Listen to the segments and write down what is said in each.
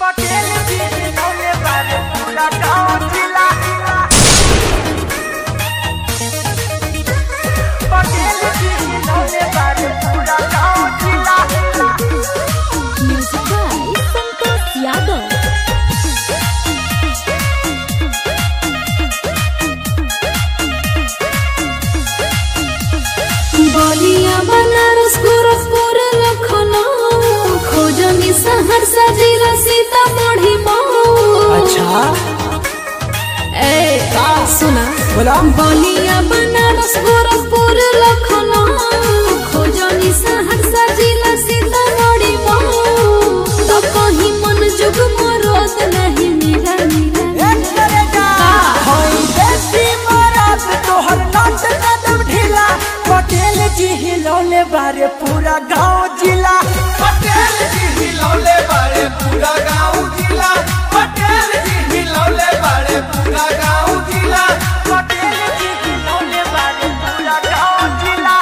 पटेल जी जिन्होंने बारे पूरा गांव जिला पटेल जी जिन्होंने बारे पूरा गांव जिला Music by Santos Yadav. बलिया बनारस गोरखपुर लखनऊ खोजनी सहरसा जिला सीतामढ़ी मऊ अच्छा ए सुना बोला बलिया बनारस गोरखपुर लखनऊ खोजनी सहरसा जिला सीतामढ़ी मऊ तो कहीं मन जुग मरोद नहीं मिला मिला एक करेगा होई देसी मरात तोहर नाच कदम ढीला पटेल जी हिलौले बारे पूरा गांव जिला पटेल जी हिलौले बारे पूरा गांव जिला पटेल जी हिलौले बारे पूरा गांव जिला पटेल जी हिलौले बारे पूरा गांव जिला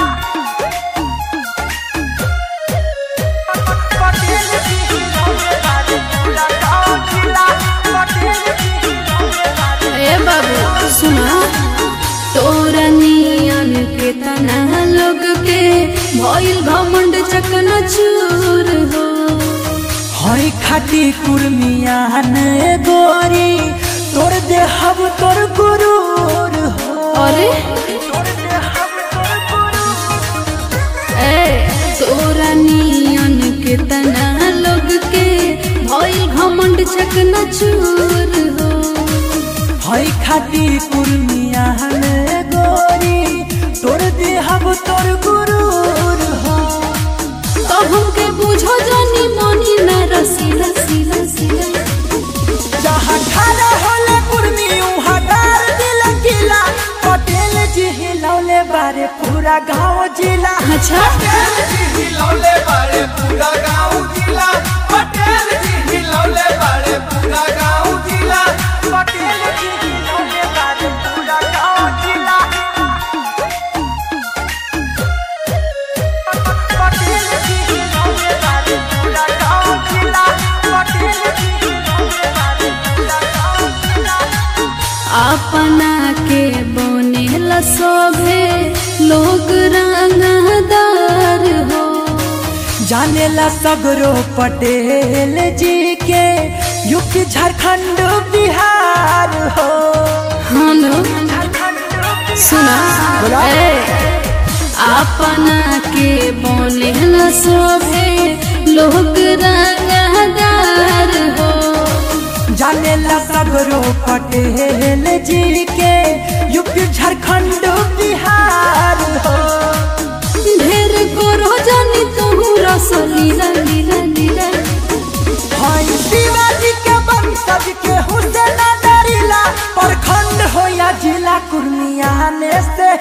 पटेल जी हिलौले बारे पूरा गांव जिला पटेल जी हिलौले बारे ए बाबू सुना तोरा नियन के तना लोग के भइल घमंड चकना चूर हो हई खाटी कुर्मियान गोरी तोर देहब तोर गुरूर हो अरे तोर देहब तोर गुरूर ए तोरा नियन के तना लोग के भइल घमंड चकना चूर हो हई खाटी कुर्मियान गोरी तोर देहब तोर गुरूर हो तो हमके बुझो जानी मनी न रसी रसी रसी जहाँ खड़ा होले कुर्मी उहाँ डार दिल किला पटेल जी हिलौले बारे पूरा गाँव जिला अच्छा पटेल जी हिलौले बारे पूरा गांव जिला पटेल जी हिलौले बारे पूरा गांव जिला पटेल जी हिलौले बारे पूरा गाँव जिला पटेल जी हिलौले बारे पूरा गाँव जिला पटेल जी हिलौले बारे पूरा गाँव जिला अपना के बने शोभे लोग रंगदार हो जानेला सगरो पटेल जी के यूपी झारखंड बिहार हो हम झारखंड सुना बोला। ए, अपना के बने शोभे लोग रंगदार हो जानेला सगरो पटेल जी के यूपी झारखंड बिहार हो ढेर करो जानी तू रस लीला लीला लीला हई शिवाजी के वंशज के हुसैन डरिला प्रखंड हो या जिला कुर्मिया ने से